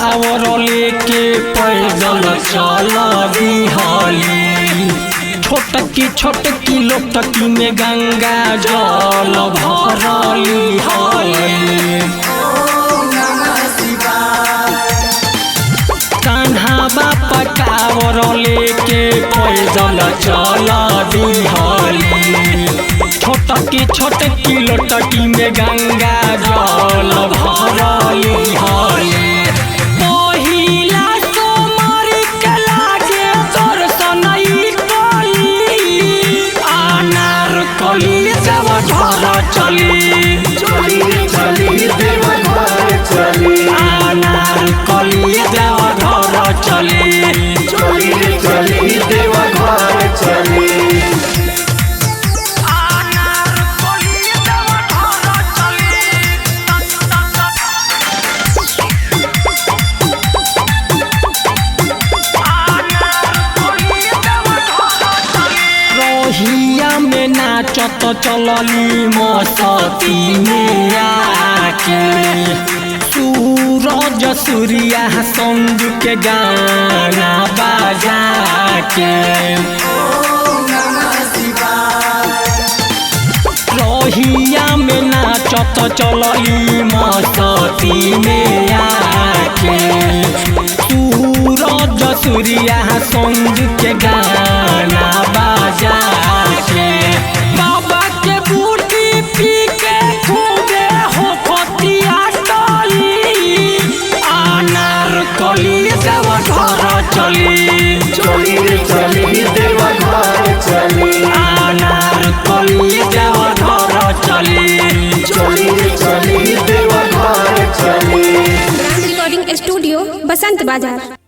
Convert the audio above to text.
कावर लेके पैदल चल दिहली छोटकी छोटकी लोटकी में गंगा जल भरली हली कान्हा बापा कावर लेके पैदल चल दिहली छोटकी छोटकी लोटकी में गंगा जल भरली हली पहिला सोमवारी के लागे दर्शन ई कली अनार कली देव घर चली चली रे चली देव घर चली अनार कली देव घर चली चली रे चली देव घर चली अनार कली देव घर चली रोहिया में नाचत चलली मसती में आके सूरज सूर्या संग के गाना बजा के रोहिया में नाचत चलली मसती में आके सूरज सूर्या संग के गाना बजा के बाबा के बूटी पी के खूबे हो फतिया टली अनार कली देव घर चली चली रे चली देव घर चली अनार कली देव घर चली चली रे चली देव घर चली रिकॉर्डिंग स्टूडियो बसंत बाजार